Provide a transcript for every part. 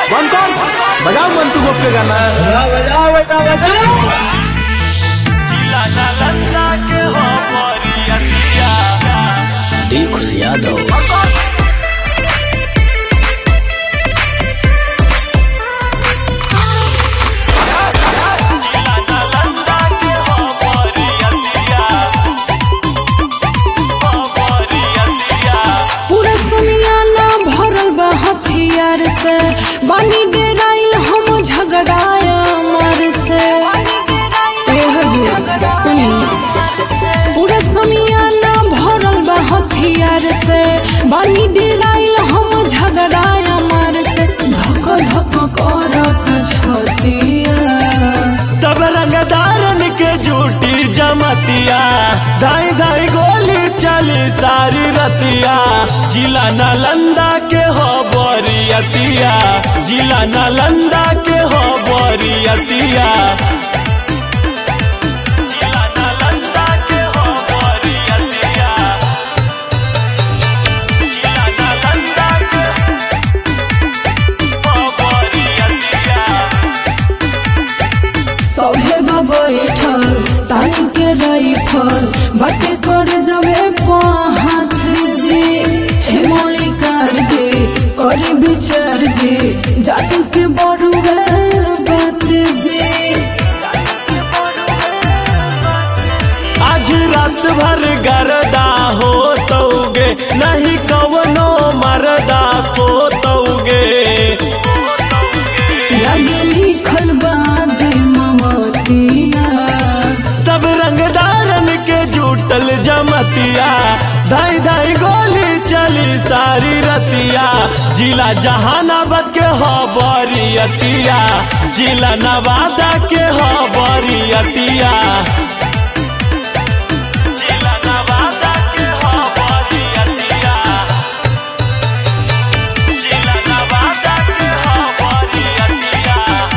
बंद कर बजाओ मंटू गोप के गाना बजाओ बजाओ बेटा बजाओ जिला नालंदा के हो बरियतिया डी खुश यादव जिला नालंदा के हो बरियतिया हो बरियतिया पूरा समियाना भरल बा हथियार से बानी डेराइल हम झगड़ाया मर से ए हजूर सुनी पूरा समियाना भरल बा हथियार से बानी डेराइल हम झगड़ाया मर से धक धक करत छतिया सब रंगदारन के झूठी जमतिया धाई धाई गोली चली सारी रतिया जिला नालंदा के हो बरियतिया जिला नालंदा के हो बरियतिया जिला नालंदा के हो बरियतिया जिला नालंदा के हो बरियतिया सौहे बैठल तानी के राइफल बटे कर जबे हाथ जी हे मलिकार जी करी विचार जी जाति के बड़ुए बात जी आज रात भर गरदा हो तौगे नहीं कवनो मरदा सो तौगे लगे लिखल बाजे ममतिया सब रंगदारन के जुटल जमतिया धाई धाई गोली चली सारी रतिया जिला जहानाबाद के हो बरियतिया जिला नवादा के हो बरियतिया जिला नवादा के हो बरियतिया जिला नवादा के हो बरियतिया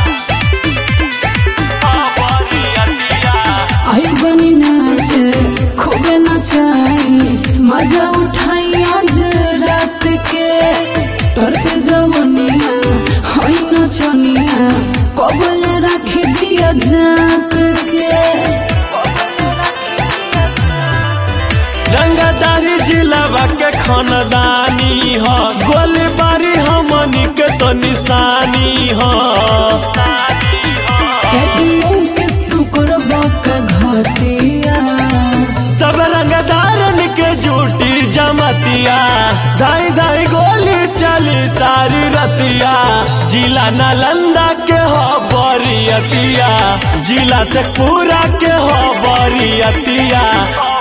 हो बरियतिया आई बनी नाचे खूबे नचाई मजा उठाई आज रात के तोर पे जवनिया हई नचनिया कबल रखे जिया जात के रंगदारी जिलावा के खानदानी हो गोलीबारी हमनी के तो निशानी हो किस तू करबा का घतिया सब रंगदारन के झूठी जमतिया धाई धाई गोली चली सारी रतिया जिला नालंदा के हो बरियतिया जिला से पूरा के हो बरियतिया